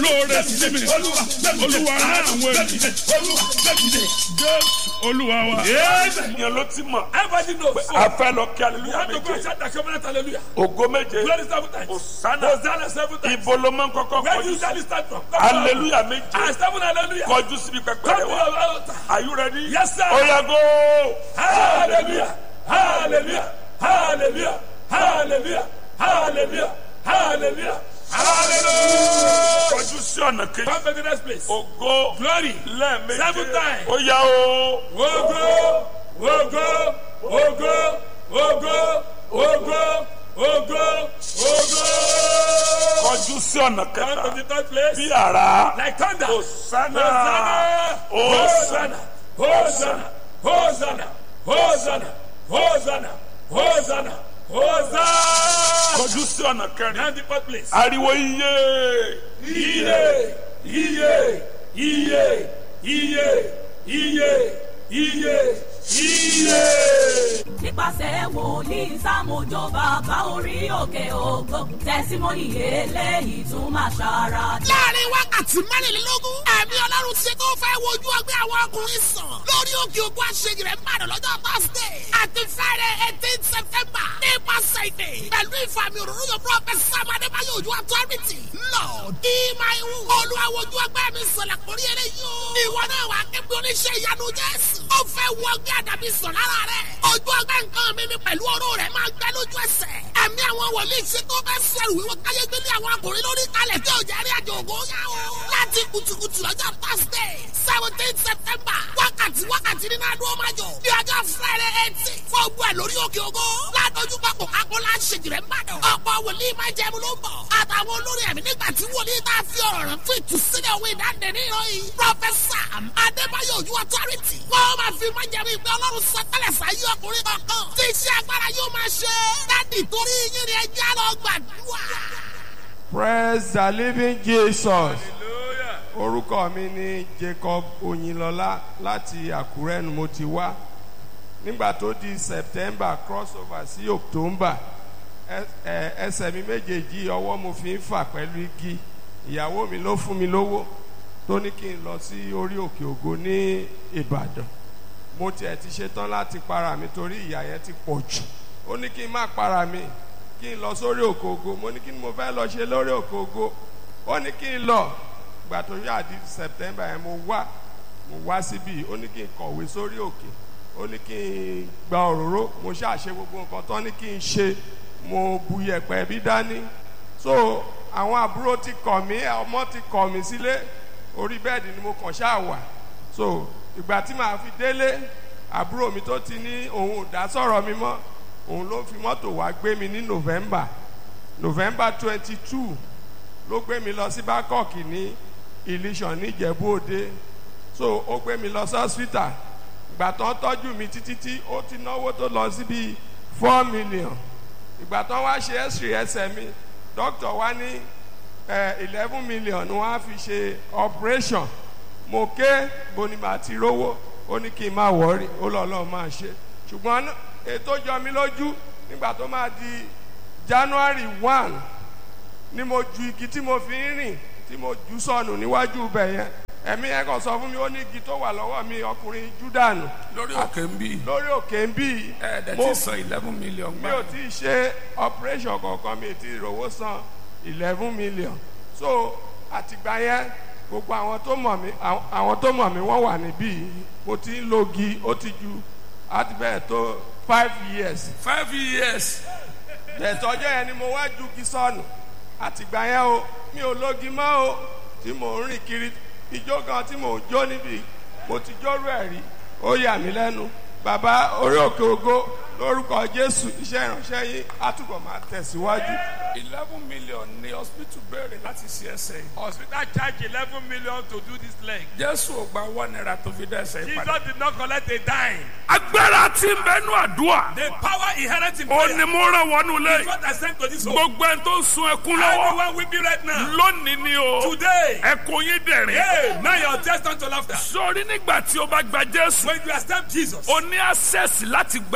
olóore sí mi olúwa rán àwọn ènìyàn jésù olúwa wa. ènìyàn ló ti mọ̀ Everybody knows. So, a fẹ́ lọ kí you aleluya have to go and méje shout the covenant hallelujah. ògo méje Glory seven times. Hosanna. Hosanna seven times. ibo ló máa ń kọ́kọ́ Where do kọjú you sí usually start from? Come on. aleluya méje And seven hallelujah. kọjú síbi pẹpẹ Come rẹ to wá your altar. are you ready. Yes, sir. oya go. Hallelujah. Hallelujah. Hallelujah. Hallelujah. Hallelujah. Hallelujah. Hallelujah. kọjú sí ọ̀nà kejì Come to the next place. ògo Glory. lẹ́ẹ̀méje Seven times. oya o. Ogo. Ogo. Ogo. Ogo. Ogo. Ogo. Ogo. kọjú sí ọ̀nà Come to kẹta the third place. bí ara Like thunder. Hosanna. Hosanna. Hosanna. Hosanna. Hosanna. Hosanna. Hosanna. Hosanna. kọjú sí ọ̀nà kẹrin Now the fourth place. ariwo iye Iye. Iye. Iye. Iye. Iye. Iye. Iye. nípasẹ̀ wòlíì sámójó bàbá orí òkè ògo tẹ̀símọ́nì eléyìí tún máa ṣara dá. láàrin wákàtí mẹ́rìnlélógún ẹ̀mí ọlọ́run ṣe tó fẹ́ wojú ọgbẹ́ àwọn ọkùnrin sàn lórí òkè ògùn àṣeyìí rẹ̀ ń bàdàn lọ́jọ́ thursday àti friday eighteen september nípasẹ̀ ìdè pẹ̀lú ìfàmì òróró yóò prophet sam adébáyọ̀ ojú authority lord ìmáìwù olùwàwòjú ọgbẹ́ mi sọ̀lẹ̀ kórí eléyìí o ìwọ náà wà kébí oníṣẹ́ ìyanu jésù ó fẹ́ wọ ọgbẹ́ àdàbí sàn lára rẹ̀ ojú ọgbẹ́ nǹkan mi mi pẹ̀lú ọ̀rọ̀ rẹ̀ máa gbẹ lójú ẹsẹ̀ ẹ̀mí àwọn wòlíì ṣe tó fẹ́ sẹ́rù wíwọ káyé gbélé àwọn akùnrin lórí kalẹ̀ tí ò jẹ́ rí àjò ògo yá o. láti kùtùkùtù lọ́jọ́ thursday seventeen september wákàtí wákàtí nínú adó máa jọ ní ọjọ́ friday eighteen fọ́ọ̀gbù ẹ̀ lórí òkè ògo ládójú pápó akọ́lá ṣèjìrẹ́ ńbàdàn ọ̀pọ̀ wòlíì máa jẹun ló ń bọ̀ àtàwọn olórí ẹ̀mí nígbà tí wòlíì tá a fi ọ̀rọ̀ rẹ̀ fún ìtúsílẹ̀ òwe ìdáǹdè ní ìròyìn prọfẹsà adébáyọ̀ ojú authority wọ́n máa fi máa jẹun ìgbẹ́ ọlọ́run sọtẹ́lẹ̀ sáyé ọkùnrin kankan tí iṣẹ́ agbára yóò máa ṣe dádì torí yín ni ẹjẹ́ lọ gbàdúrà. praise the living jesus orúkọ mi ni jacob oyinlọlá láti àkúrẹ́ ni mo ti wá nígbà tó di september crossover sí october ẹ- ẹ- ẹsẹ̀ mi méjèèjì ọwọ́ mo fi ń fà pẹ̀lú igi ìyàwó mi ló fún mi lówó tó ní kí n lọ sí orí òkè ògo ní ìbàdàn mo tiẹ̀ ti ṣetán láti para mi torí ìyà yẹn ti pọ̀ jù ó ní kí n má para mi kí n lọ sórí òkè ògo mo ní kí ni mo fẹ́ lọ ṣe lórí òkè ògo ó ní kí n lọ gbà tó yá di september yẹn mo wá mo wá síbí ó ní kí n kọ̀wé sórí òkè ó ní kí n gba òróró mo ṣàṣe gbogbo nǹkan tán ní kí n ṣe mo bu yẹ̀pẹ̀ bí dání so àwọn àbúrò ti kọ̀ mí ọmọ ti kọ̀ mí sílé orí bẹ́ẹ̀dì ni mo kàn ṣáà wà so ìgbà tí màá fi délé àbúrò mi tó ti ní òun ò dá sọ̀rọ̀ mi mọ́ òun ló fi mọ́tò wá gbé mi ní november november twenty two ló gbé mi lọ sí bangkok ní ilésàn níjẹ̀bú òde so ó gbé mi lọ sí hospital ìgbà tó ń tọ́jú mi títí tí ó ti náwó tó lọ sí bíi four million ìgbà tó ń wá ṣe x-ray ẹsẹ̀ mi doctor wá ní eleven million ni wọ́n á fi ṣe operation mo ké boni màá ti rówó ó ní kí n má wọ́ọ̀rì ó lọ́ lọ́ọ́ máa ṣe ṣùgbọ́n ètò jọ mi lójú nígbà tó máa di january one ni mo ju igi tí mo fi ń rìn tí mo jù sọnù níwájú ibẹ̀ yẹn ẹ̀mí ẹ̀ kàn sọ fún mi ó ní igi tó wà lọ́wọ́ mi ọkùnrin júdànù lórí òkè ń bí lórí òkè ń bí ẹ̀ẹ́dẹ̀ mo tí san eleven million mi gbà. ò tí ì ṣe operation kankan mi ò tí ì rówó san eleven million so àtìgbà yẹn gbogbo àwọn tó mọ̀ mí àwọn- àwọn tó mọ̀ mí wọ́n wà níbí mo ti ń lo gi ó ti ju àti bẹ́ẹ̀ tó five years five years ẹ̀tọ́jọ́ yẹn ni mo wá ju gi sọnù àtìgbà yẹn o mi ò lógi mọ́ o tí mò ń rìn kiri ijó gan tí mò ń jó níbi mo ti jórú ẹ̀ rí ó yà mí lẹ́nu bàbá orí òkè ògo lórúkọ jésù iṣẹ́ ìránṣẹ́ yín á túbọ̀ máa tẹ̀síwájú. eleven million ni hospital béèrè láti ṣe ẹsẹ̀ yìí. Hospital charge eleven million to do this leg. jésù ò gba one naira tó fi dá ẹsẹ̀ yìí padà. Jesus did not collect a dime. agbára tí ń bẹnu àdúrà The power inherent in ó prayer ní mo rán wọnú is lé what I sent to this home. gbogbo ẹni tó ń sun ẹkún lọ́wọ́ Everyone weeping right now. lónìí ni o Today. ẹkún yín dẹ̀rín. Hey, now your test turn to laughter. sórí nígbà tí o bá gba jésù When you accept Jesus, o ní access láti gbàdúrà you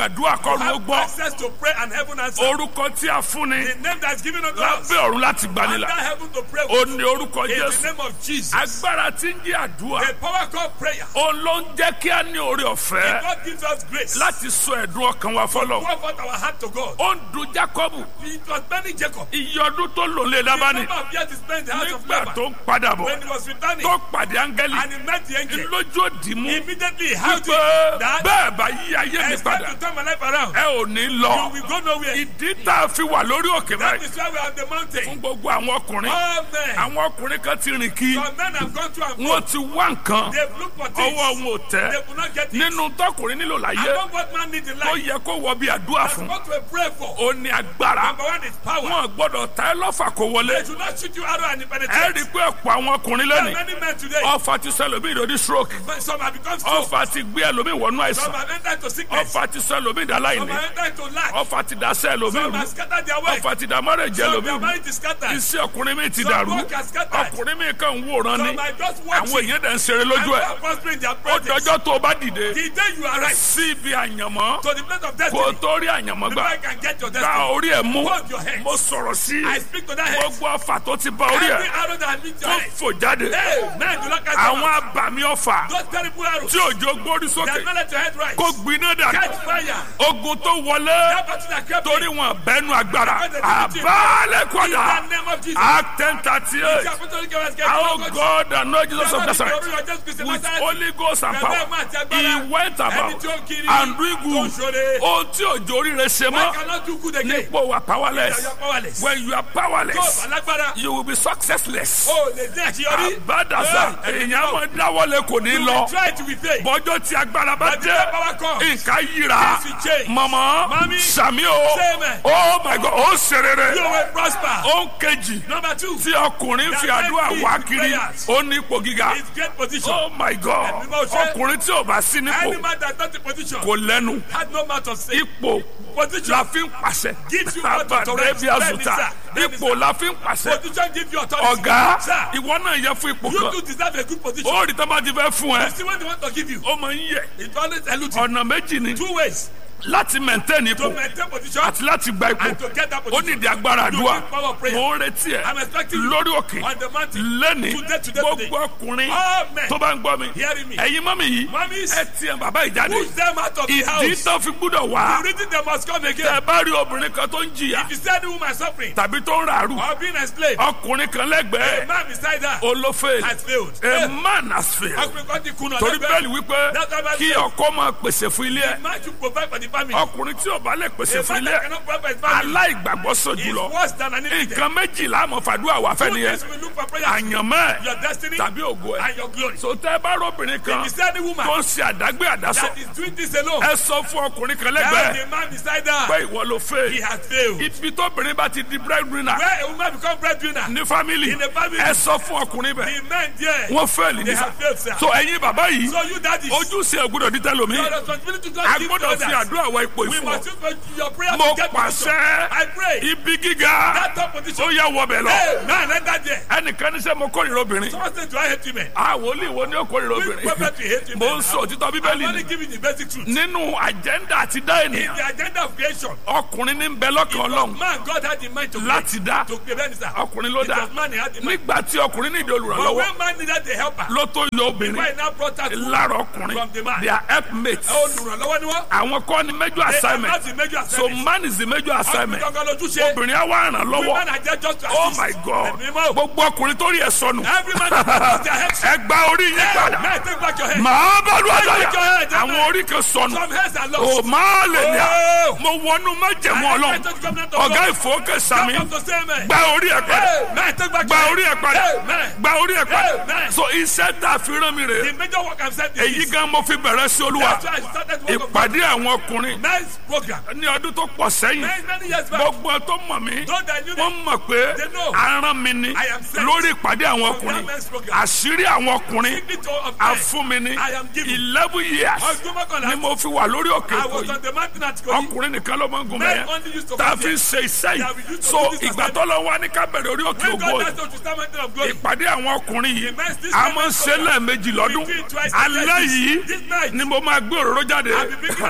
kọ́run ó have gbọ́ access to pray and heaven answer. orúkọ tí a fún ni The name that's given unto us. lábẹ́ ọ̀run láti gbanilà Under heaven to pray ó with. ní orúkọ In the jésù name of Jesus. agbára tí ń jẹ́ àdúrà The power called prayer. òun ló ń jẹ́ kí a ní oore ọ̀fẹ́ God gives us grace. láti sọ ẹ̀dùn ọkàn wa fọlọ́ Pour forth our heart to God. ó ń dun jákọ́bù It was many Jacob. iye ọdún tó lò lé The lábánì number of years he spent in the house of nígbà Laban. tó ń padà bọ̀ When he was returning tó pàdé áńgẹ́lì and he met the angel, lójú òdì mú immediately he held wípé it that bẹ́ẹ̀ bá yí ayé mi it's padà time to turn my life around. ẹ ò ní You lọ will go nowhere. ìdí tá a fi wà lórí òkè That báyìí is why we are on the fún mountain. gbogbo àwọn ọkùnrin All men. àwọn ọkùnrin kan ti rìn kí Some men have gone through and wọ́n gone. ti wá nǹkan They've looked for ọwọ́ things. wọn ò tẹ́ They could not get it. nínú tọkùnrin nílò láyé Among what man needs in tó life. yẹ kó wọ bí àdúrà That's fún what we pray for. ó ní agbára Number one is power. wọn gbọ́dọ̀ ta ẹ lọ́fà kó wọlé They should not shoot you arrow and it ẹ rí i penetrates. pé ọ̀pọ̀ àwọn ọkùnrin There are lónìí many men today. ọfà ti sọ ẹlòmíì lórí stroke Some have become strong. ọfà ti gbé ẹlòmíì wọnú Some àìsàn have entered to sickness. ọfà ti sọ ẹlòmíì dá Some láìní have entered to lack. ọfà ti dá sẹ́ ẹlòmíì Some rú have scattered their work. ọfà ti dá mọ́rẹ̀jẹ̀ Some ẹlòmíì their rú mind is scattered. iṣẹ́ ọkùnrin mi ti Some dàrú work has scattered. ọkùnrin mi kàn ń wòran ni Some are just àwọn watching. èèyàn dẹ̀ ń ṣeré lójú And ẹ̀ they are prospering their ó projects. dọjọ́ tó o bá dìde The day you arrive sí ibi àyànmọ́ to the place of kó o destiny, tó rí àyànmọ́ the gbà man can get your gba destiny. orí ẹ̀ mú Hold your hands. mo sọ̀rọ̀ sí I speak to that head. gbogbo ọfà tó ti bá orí Every ẹ̀ arrow that meets your tó head. fò jáde Hey, man, do not catch àwọn them. abàmì ọfà Those terrible arrows. tí òjò gbórí They sókè have not let your head rise. kó gbiná dànù Catch fire. ogun tó wọlé That battle that kept torí me. wọn bẹnu agbára àbálẹ̀ In kọ́dà the name of Jesus. act ten thirty The eight apostolic government get how focused. God and Lord Jesus of Somebody Nazareth glory of Jesus Christ in with Nazareth. Holy Ghost and Bẹ̀rẹ̀ power máa ti he agbára. went Ẹni about tí ó kiri and doing tó ń good ṣoore. ohun tí òjò oríire ṣe I mọ́ cannot do good again. nípò wà powerless You are powerless. when you are Tó powerless alágbára. you will be successless O lè dín àṣeyọrí. àbádàsá Hey, èèyàn máa dáwọ́lé kò ní You lọ will try to be faith. bọ́jọ́ tí agbára bá But the dé power comes. nǹkan yíra Things will change. mọ̀mọ́ Mami, sàmí o say amen. oh my god ó ṣe rere You will prosper. ó ń kejì Number two. tí ọkùnrin fi àdúrà wá kiri ó ní ipò gíga It's great position. oh my god Ẹ̀mí máa ṣe. ọkùnrin tí ò bá sí Any nípò man that not in position kò lẹ́nu had no mouth to say. ipò Position. la fi ń pàṣẹ Gives you what to abàdé bí correct. àzùtà Bẹ́ẹ̀ni, sir. ipò la fi ń pàṣẹ Position give you authority. ọ̀gá Sir, ìwọ náà yẹ fún ipò you kan too deserve a good position. ó rí tó bá ti fẹ́ fún ẹ You see what they want to give you. ó máa ń yẹ It always eludes you. ọ̀nà méjì ni Two ways láti maintain to ipò maintain position àti láti gba ipò and to get that ó position. nídìí agbára You àdúrà need power of prayer. mo ń retí ẹ I'm expecting you lórí òkè on the mountain. lẹ́ni Today, today, gbogbo ọkùnrin All men tó bá ń gbọ́ mi hearing me. ẹ̀yin mọ́mí yìí Mummies, ẹ tiẹ̀ bàbá ìjáde push them out of the ìdí house. tó fi gbúdọ̀ wá The reason they must come tẹ again. bá rí obìnrin kan tó ń jìyà If you see any woman suffering tàbí tó ń ràrù or being enslaved, ọkùnrin kan a lẹ́gbẹ̀ẹ́ man beside her olófè has failed. a man has failed Ọkùnrin kan ti kùnà torí lẹ́gbẹ̀ẹ́. bẹ́ẹ̀ni wípé That's why kí Bible ọkọ máa pèsè fún ilé ẹ̀ Man should provide for the family. ọkùnrin tí ò bá lè pèsè A fún man ilé that ẹ̀ cannot provide for his family aláìgbàgbọ́ sọ is jùlọ worse than an infidel. nǹkan méjìlá àmọ́ fàdúrà wà fẹ́ Two nìyẹn things we look for prayer. àyànmọ́ Your ẹ̀ destiny tàbí ògo ẹ̀ and your glory. sọtẹ́ bá rọ́bìnrin kan If you see any woman tó ń ṣe àdágbé àdásọ that is doing this alone, ẹ sọ fún ọkùnrin kan tell lẹ́gbẹ̀ẹ́ the man beside pé her ìwọ ló he fẹ́ has failed. ibi tóbìnrin bá ti di breadwinner Where a woman become breadwinner, ní family In the family. ẹ sọ fún ọkùnrin bẹ́ẹ̀ the men there, wọ́n fẹ́ẹ̀lì they nísà have failed, sir. so ẹ̀yin bàbá yìí So you daddies, ojúṣe ògbúdọ̀ dídá lomi your responsibility to a God give to gbọ́dọ̀ fi others. àdúrà wọ ipò We ìfún must ọ use for your prayer mo to get position. pàṣẹ I pray ibi gíga that top position. ó yà wọbẹ̀ lọ Hey, man, enter there. ẹnìkan ní sẹ́ mo kórìíra obìnrin Someone say, do I hate women? àwọn olè wo ni ó kórìíra Which obìnrin prophet we hate mo women? ń sọ òtítọ́ I'm bíbélì only ni giving the basic truth. nínú àjẹ́ndà àti dá In ènìyàn the agenda of creation, ọkùnrin ní ń bẹ lọ́kàn ọlọ́run man, God had in mind to create. láti dá To prevent this. ọkùnrin ló It dá was man he had in mind. nígbà tí ọkùnrin ní ìdí But olùrànlọ́wọ́ when man needed a helper, ló tó yọ obìnrin why now brought her to lára ọkùnrin From the man. they are helpmates olùrànlọ́wọ́ ni wọ́n. àwọn kọ́ ni major They are assignment not the major so assignment. man is the major assignment Ọkùnrin gangan lójúṣe. obìnrin á wá ràn lọ́wọ́ Women are there just to oh assist. my god Ẹ̀mí mọ́. gbogbo ọkùnrin tó rí ẹ sọnù Every man that has their head. ẹ gba orí yín padà Man, take back your head. màá bá lu Take àdáyà your head, àwọn orí kan sọnù Some heads are o lost. máa lè ní à Oh. mo wọnú májẹ̀mú I ọlọ́run enter the covenant of ọ̀gá God. ìfowókè sami Come to say amen. gba orí ẹ padà Hey, man, take back gba your orí head. ẹ padà Amen. gba orí ẹ padà Amen. so iṣẹ́ tá a fi rán mi rè The major work I'm saying èyí is gan mo fi bẹ̀rẹ̀ sí olúwa That's why I started work of God. ìpàdé àwọn ọkùnrin Men's program. ní ọdún tó pọ̀ sẹ́yìn Many, many years back. gbogbo tó mọ̀ mí Those that knew wọ́n me, mọ̀ pé They know. aràn mi ni I am sent lórí ìpàdé àwọn from ọkùnrin that men's program. àṣírí àwọn ọkùnrin secret of men. àfún mi ní I am given. eleven years Ọdún mọ́kànlá. ni mo fi wà lórí òkè I èkó was yìí on the mountain at Kogi. ọkùnrin nìkan ló máa ń gun Men bẹ́ẹ̀ only used to tá a come fi here. ṣe iṣẹ́ That we yìí used to so do this ìgbà as tó lọ wá ní ká bẹ̀rẹ̀ orí òkè When ògo God yìí asked us to start mountain of glory. ìpàdé àwọn ọkùnrin yìí Immense this a kind máa ń of ṣe program. lẹ́ẹ̀mejì lọ́dún We do it twice a alẹ́ day. yìí This night. ni mo máa gbé òróró jáde I'll be bringing out the oil. fún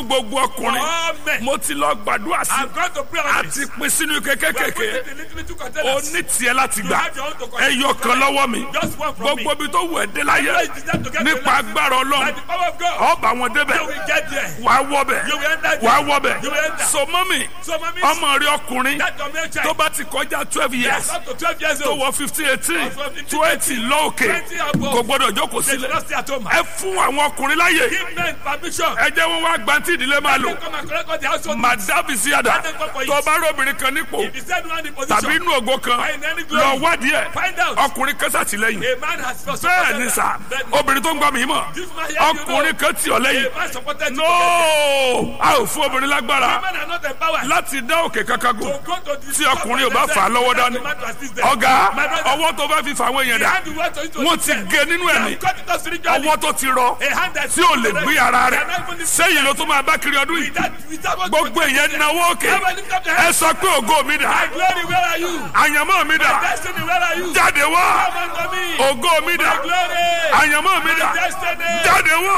fún gbogbo ọkùnrin all men. mo ti lọ gbàdúrà sí I'm going to pray on àti this. pín sínú ike We are kékèké putting the little, little o containers. ní tiẹ̀ láti You gbà have your own to collect. ẹyọ kan lọ́wọ́ mi Just one from me. gbogbo ibi tó wù ẹ́ dé láyé Everywhere you deserve to get to nípa life. agbára By ọlọ́run the power of God. ọba wọn débẹ̀ You will get there. wàá wọbẹ̀ You will enter wàá there. wọbẹ̀ You will enter. so mọ́mì So, mommy, ọmọ rẹ ọkùnrin that your male child. tó bá ti kọjá twelve years Yes, up to 12 years tó old. wọ fifteen eighteen From 15, twenty lóòkè 20 above. kò gbọdọ̀ jókòó They should sílẹ̀ not stay at home. ẹ fún àwọn ọkùnrin láyè Give men permission. ẹ jẹ́ wọn wá gbantí ìdílé máa lò They come and collect all the household. madabi síyàdá Let them come for it. tó bá róbìnrin kan nípò If he said one in position. tàbí inú ògo kan Find any glory. lọ wádìí ẹ Find out. ọkùnrin kan sàtìlẹ́yìn A man has for bẹ́ẹ̀ ni sà obìnrin tó ń gbọ́ mi mọ̀ This man here, you know. ọkùnrin kan tì ọ́ lẹ́yìn A man supported you. no a ò fún obìnrin lágbára Women are not empowered. láti dá òkè kankan gùn To go to the tí ọkùnrin ò bá fà á lọ́wọ́ dání ọ̀gá ọwọ́ tó bá fi fà àwọn èèyàn dà wọ́n ti gé nínú ẹ̀mí ọwọ́ tó ti rọ tí ò lè gbé ara rẹ̀ sẹ́yìn ló tó máa bá kiri ọdún yìí gbogbo èèyàn náwó òkè ẹ sọ pé ògo mi dà Glory, where are you? àyànmọ́ mi dà Destiny, where are you? jáde wá Come unto me. ògo mi dà Glory. àyànmọ́ mi dà Destiny. jáde wá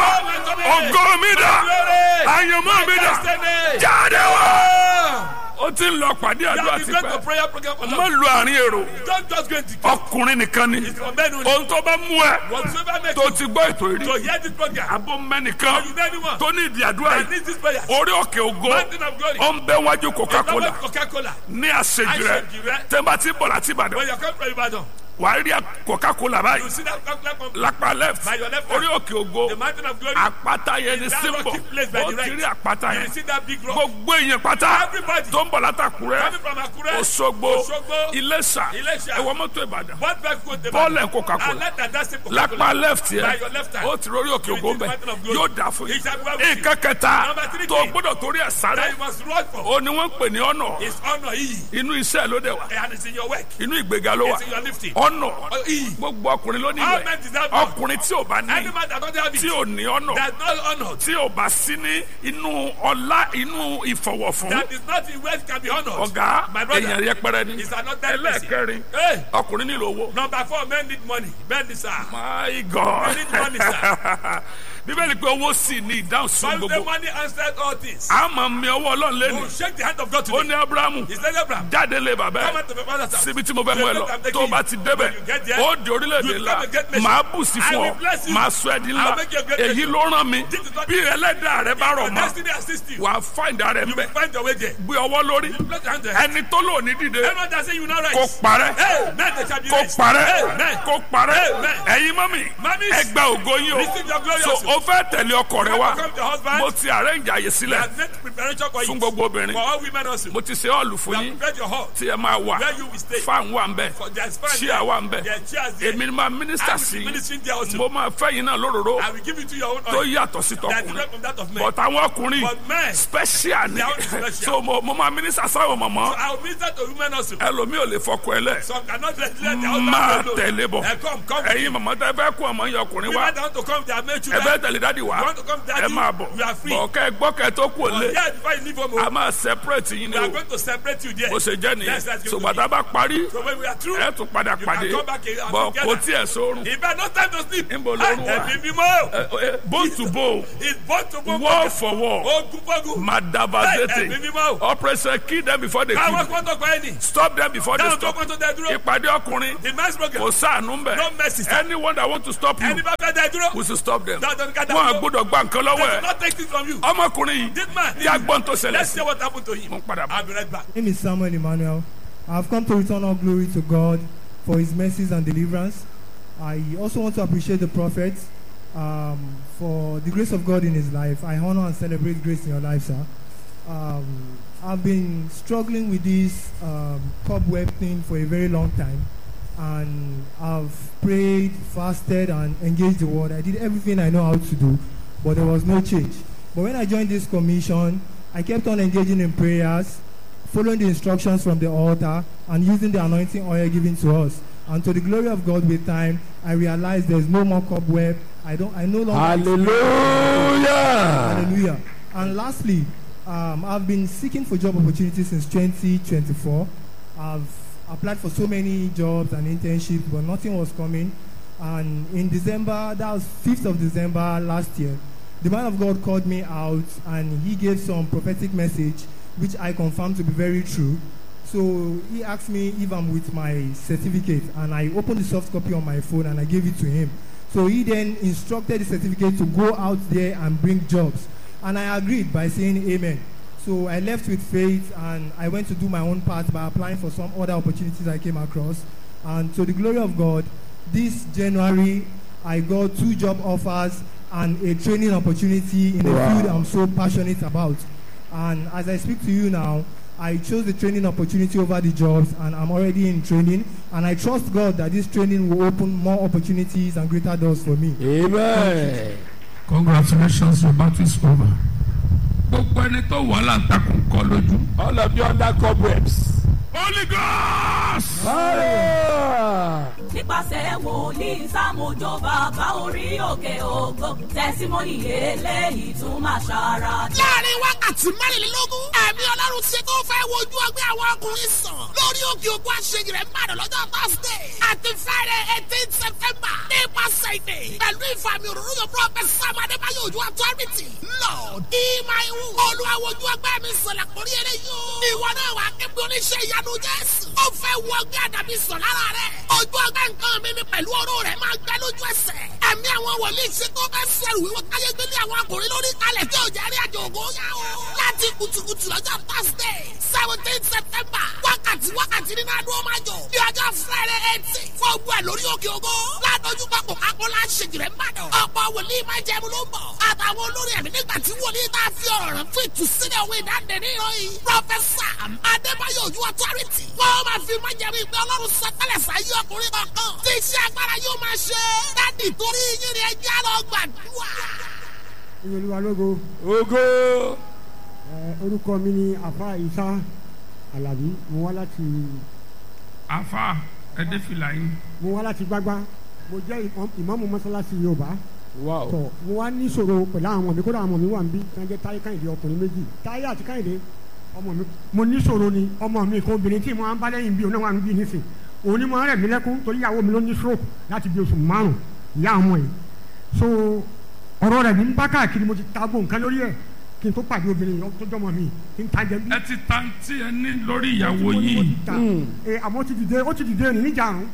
ògo mi dà àyànmọ́ mi dà Destiny. jáde wá. Ah. ó ti ń lọ pàdé You àdúrà have been going to tipẹ́ prayer program for má long. lu àárín èrò Don't just go into ọkùnrin nìkan ni It's for men only. ohun tó bá mú ẹ Whatsoever makes tó you ti gbọ́ ètò ìrí to hear this program. abó mẹ́nìkan You know anyone tó ní ìdí àdúrà that yìí needs this prayer. orí òkè ògo Mountain of glory. ó ń bẹ wájú coca-cola Coca-Cola. Coca-Cola. ní àṣejù rẹ Àṣejù rẹ. tẹ́nbà tí bọ̀ láti ìbàdàn When you come from Ibadan, wà á rí coca-cola you báyìí see that Coca-Cola company. lápá left By your left hand. orí òkè ògo The mountain of glory. àpáta yẹn ni That símbọ̀ rocky place by ó the ti rí right. àpáta You yẹn see that big rock. gbogbo èèyàn pátá Everybody tó ń bọ̀ látàkùrẹ́ coming from Akure. Òṣogbo Òṣogbo. Iléṣà Iléṣà. ẹ̀wọ̀n mọ́tò Ìbàdàn What back go to bọ́ọ̀lù ẹ̀ Coca-Cola And let that that's it Coca-Cola. lápá left By yẹn your left hand. ó ti rórí òkè You ògo see the bẹ mountain of glory. yóò dà fún It shall be well yín with you. nǹkan kẹta Number three tó thing. gbọ́dọ̀ torí ẹ̀ sáré That you must run for. ó ní wọ́n ń pè ní ọ̀nà It's honor E. inú iṣẹ́ ló dẹ̀ wá And it's in your work. inú ìgbéga ló wà It's in your lifting. ọ̀nà Oh, E. gbogbo ọkùnrin ló ní All ìwẹ̀ men deserve it. ọkùnrin tí ò bá ní Any man that don't have it. tí ò ní ọ̀nà That's not honored. tí ò bá sí ní inú ọlá inú ìfọ̀wọ̀fún That is not in wealth can be honored. ọ̀gá My brother. èèyàn yẹpẹrẹ ni It's another person. ẹlẹ́ẹ̀kẹrin Hey. ọkùnrin nílò owó. Number four, men need money. Men need sir. My God. We need money, sir. Bíbélì pé owó sì ní ìdáhùn sí Bible say gbogbo. money answered all things. A máa mi ọwọ́ Ọlọ́run Oh, lẹ́nu. shake the hand of God Ó today. ní Ábúráhámù He said, Abraham, jáde lé bàbá come ẹ̀. out of your father's house. Síbi tí mo fẹ́ mú ẹ lọ. Tó o bá ti débẹ̀, ó di orílẹ̀-èdè ńlá. Màá bù sí fún ọ. Màá sọ ẹ́ di ńlá. Èyí ló rán mi. Bí ẹlẹ́dàá rẹ bá rọ̀ Your mọ́, destiny assist you. wà á fáìndà rẹ̀ You mbẹ̀. will find your way there. Gbé ọwọ́ lórí. Place your hand there. Ẹni tó lò ní dìde. Everyone that say you not Kó right. parẹ́. Hey, men they shall be kó raised. parẹ́ Amen. kó parẹ́ Amen. ẹ̀yin mọ́mì Mummies, ẹ gba ògo yín o receive your glory so also. o fẹ́ tẹ̀lé ọkọ rẹ wá Welcome the husband. mo ti arrange àyè We sílẹ̀ have made preparation for fún you. gbogbo obìnrin For all women also. mo ti ṣe ọ̀lù We fún have yín prepared your hall. tí ẹ máa wà Where you will stay. fáwọn wà ń bẹ̀ For there's fun Chair wà ń bẹ̀. There are chairs there. èmi ni máa mínísítà I will sí be ministering there also. mo máa fẹ́ yín náà lóróró I will give it to your own tó oil. yàtọ̀ sí That is tọkùnrin not from that of men. but àwọn ọkùnrin But men, special ni They are special. so mo mo máa mínísítà sáwọn mọ̀mọ́ I will minister to women also. ẹlòmíì ò lè fọkọ ẹ lẹ̀ Some cannot let let their husband máa alone. tẹ̀lé bọ̀ Eh, Come, come. ẹ̀yin mọ̀mọ́ tẹ́ fẹ́ kó ọmọ yẹn ọkùnrin wá Women that want to come, they are made ẹ children. fẹ́ tẹ̀lé dádì wá You want to come, daddy? ẹ máa bọ̀ You are free. bọ̀ kẹ́ ẹ gbọ́ kẹ́ ẹ tó kú òlé Yeah, before you leave home, a oh, máa separate yín ni we are o going to separate you there. bó ṣe jẹ́ nìyẹn Yes, that's going to ṣùgbọ́n bá parí So when we are through, ẹ tún padà you pàdé can come back and bọ̀ together. kò tiẹ̀ sórun If I no time to sleep, Níbo lorun wà? ẹ̀mí mímọ́. Ẹ- ẹ- bone to bone It's born to born. wall for wall Ogun fogun. Ẹ̀mí madabazete mímọ́. operation kill them before they Káwọn kill kan tó pa ẹni. stop them before they Dáhùn tó stop kàn tó dẹ dúró. ìpàdé ọkùnrin The men's program. kò sáànù mbẹ No mercy. sir. anyone that want to stop you Ẹni bá fẹ́ dẹ dúró. we should stop them Dandan ká dá wọn dúró. àgbọ́dọ̀ gba nǹkan lọ́wọ́ They ẹ will not take it from you. ọmọkùnrin yìí This man. tí a gbọ́n tó ṣẹlẹ̀ Let's sí see what happened to him. mo ń padà bọ̀. I'll be right back. My name is Samuel Emmanuel. I have come to return all glory to God for his mercies and deliverance. I also want to appreciate the prophet um, for the grace of God in his life. I honor and celebrate grace in your life, sir. Um, I've been struggling with this um, cobweb thing for a very long time. And I've prayed, fasted, and engaged the word. I did everything I know how to do, but there was no change. But when I joined this commission, I kept on engaging in prayers, following the instructions from the altar, and using the anointing oil given to us. And to the glory of God, with time, I realized there's no more cobweb. I don't. I no longer. hallelujah. Hallelujah. And lastly, um, I've been seeking for job opportunities since 2024. I've applied for so many jobs and internships, but nothing was coming. And in December, that was 5th of December last year, the man of God called me out and he gave some prophetic message which I confirmed to be very true. So he asked me if I'm with my certificate and I opened the soft copy on my phone and I gave it to him. So he then instructed the certificate to go out there and bring jobs. And I agreed by saying amen. So I left with faith and I went to do my own part by applying for some other opportunities I came across. And to the glory of God, this January I got two job offers and a training opportunity in a Wow. field I'm so passionate about. And as I speak to you now, I chose the training opportunity over the jobs and I'm already in training. And I trust God that this training will open more opportunities and greater doors for me. amen. congratulations your battle is over. gbogbo ẹni tó wà láǹtakùn kọ lójú. all of you under cobwebs. holy ghost. Fire! nípasẹ̀ wòlíì sámójó bàbá orí òkè ògo tẹ̀símọ́nì eléyìí tún máa ṣara dá. láàrin wákàtí mẹ́rìnlélógún ẹ̀mí ọlọ́run ṣe tó fẹ́ wojú ọgbẹ́ àwọn ọkùnrin sàn lórí òkè òkú àṣeyìí rẹ̀ mbàdàn lọ́jọ́ thursday àti friday eighteen september nípasẹ̀ ìdè pẹ̀lú ìfàmì òróró yóò prophet sam adébáyọ̀ ojú authority lord ìmáìwù olùwàwòjú ọgbẹ́ mi sọ̀rọ̀ àkórí eré yóò ìwọ náà wà kébí oníṣẹ́ ìyanu jésù ó fẹ́ wọ ọgbẹ́ àdàbí sàn lára rẹ̀ ojú ọgbẹ́ nǹkan mi ni pẹ̀lú ọ̀rọ̀ rẹ̀ máa gbẹ lójú ẹsẹ̀ ẹ̀mí àwọn wòlíì ṣe tó fẹ́ sẹ́rù wíwọ́ káyé gbélé àwọn akùnrin lórí kalẹ̀ tí ò jẹ́ rí àjò ògo yá o. láti kùtùkùtù lọ́jọ́ thursday seventeen september wákàtí wákàtí nínú adúlọ́ máa jọ ní ọjọ́ friday eighteen fún ogun ẹ̀ lórí òkè ògo ládójú pápọ̀ kápọ́lá ṣèjìrẹ́ mbàdàn ọ̀pọ̀ wòlíì máa jẹ́ mu ló ń bọ̀ àtàwọn olórí ẹ̀mí nígbà tí wòlíì tá a fi ọ̀rọ̀ rẹ̀ fún ìtúsílẹ̀ òwe ìdáǹdè ní ìròyìn professor adébáyọ̀ ojú authority wọ́n máa fi máa jẹ́ mi pé ọlọ́run sọtẹ́lẹ̀ sáyé ọkùnrin kankan tí iṣẹ́ agbára yóò máa ṣe dádì torí yín ni ẹjẹ́ lọ gbàdúrà. olúwa lógo Ogo! ẹ, orúkọ mi ni afa isa alabi mo wá láti afa ẹdẹ fìlà yín. mo wá láti gbágbá mo jẹ́ ìmọ̀- ìmáàmù mọ́sálásí yorùbá Wow. tọ̀ mo wá ní ìṣòro pẹ̀lú àwọn ọmọ mi kódà àwọn ọmọ mi wà ń bí tí wọ́n jẹ́ táyé káyìndé ọkùnrin méjì táyé àti káyìndé ọmọ mi mo ní ìṣòro ni ọmọ mi kan obìnrin tí mo máa ń bá lẹ́yìn bí òun náà wà ń bí nísìn òun ni mo rẹ̀ mí lẹ́kún torí ìyàwó mi ló ní stroke láti bí oṣù márùn ìyá ọmọ yìí so ọ̀rọ̀ rẹ̀ ní ń bá káàkiri mo ti ta gbó nǹkan lórí ẹ̀ kí n tó pàdé obìnrin yìí tó jọmọ mi kí n ta jẹ bí ẹ ti ta tí ẹ ní lórí ìyàwó mo ní mo yìí. ti ta. Eh, àmọ́ ó ti dìde ó ti dìde ní níjàrún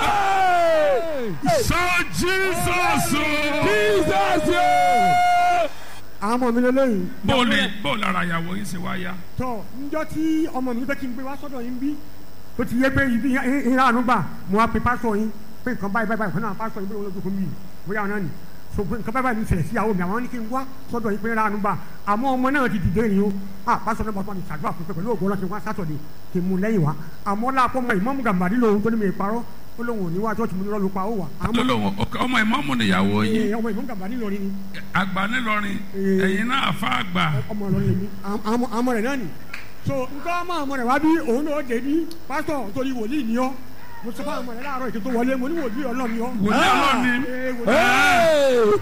Hey! sọ jesus o. Jesus! yeah! àwọn ọmọ mi lélẹ́yìn bóòlì bóòlì ara ìyàwó yìí ṣe wá yá. tọ njọ tí ọmọ mi fẹ́ kí n gbé wá sọ́dọ̀ yín bí tó ti yẹ pé ibi ìhà àánú gbà mo wá pe pásọ yín pé nǹkan báyìí báyìí kan náà pásọ yín pé olójú fún mi bóyá ọ̀nà ni so pé nǹkan báyìí báyìí ní ìṣẹ̀lẹ̀ sí ìyàwó mi àwọn ní kí n wá sọ́dọ̀ yín pé ìhà àánú gbà àmọ́ ọmọ náà ti dìde yìí o à pásọ náà bàtọ́ ni ṣàdúrà fún pé pẹ̀lú ògbó náà kí n wá sátọ̀dẹ̀ kí n mú lẹ́yìn wá àmọ́ láàpọ̀ mọ ìmọ̀mù gàmbàdì lòun tó ní mi parọ́ ó lóun ò ní wá chọ́ọ̀chì mi ní lọ́ọ́ pa ó wà àmọ́ lọ́lọ́wọ́ ọmọ ìmọ̀mù nìyàwó yìí eh, ọmọ ìmọ̀mù gàmbàdì lòun ni àgbà nílọrin Eh. ẹ̀yin náà àfa àgbà. ọmọ ọlọrin lèmi àmọ àmọ rẹ náà ni so nǹkan ọmọ ọmọ rẹ wá bí òun náà dé bí pásítọ̀ torí wòlíì ni ọ́ mo sọ fún àwọn ọmọ rẹ láàárọ̀ ètò tó wọlé mo ní wòlíì ọlọ́run ni ọ́. wòlíì ọlọ́run ni. Ee, wòlíì- Hey!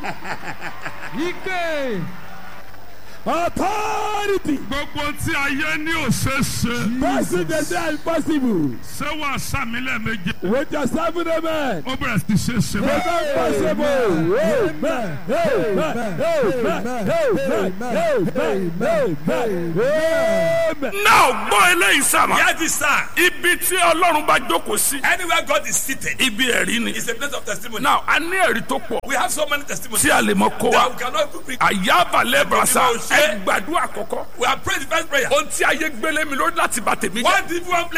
Ike! Authority! gbogbo tí ayé ní òṣèṣe Person they say impossible. ṣé wàá sàmì lẹ́ẹ̀mejì With your seven amen. ó bẹ̀rẹ̀ sí ṣe ṣe It's báyìí. impossible. Amen. Amen. Amen. Amen. Amen. Amen. náà gbọ́ eléyìí sábà. Hear this sir. ibi tí ọlọ́run bá jókòó sí. Anywhere God is seated ibi ẹ̀rí ni. is a place of testimony. náà a ní ẹ̀rí tó pọ̀ we have so many testimonies tí a lè mọ kó that wa. we cannot even bring. àyàbálẹ̀ brasa Ìgbìmọ̀ òṣè. ẹ gbàdúrà kọ̀kọ́. We have prayed the first prayer. ohun tí ayé gbélé mi lórí láti bá tèmi jẹ́. One people one place.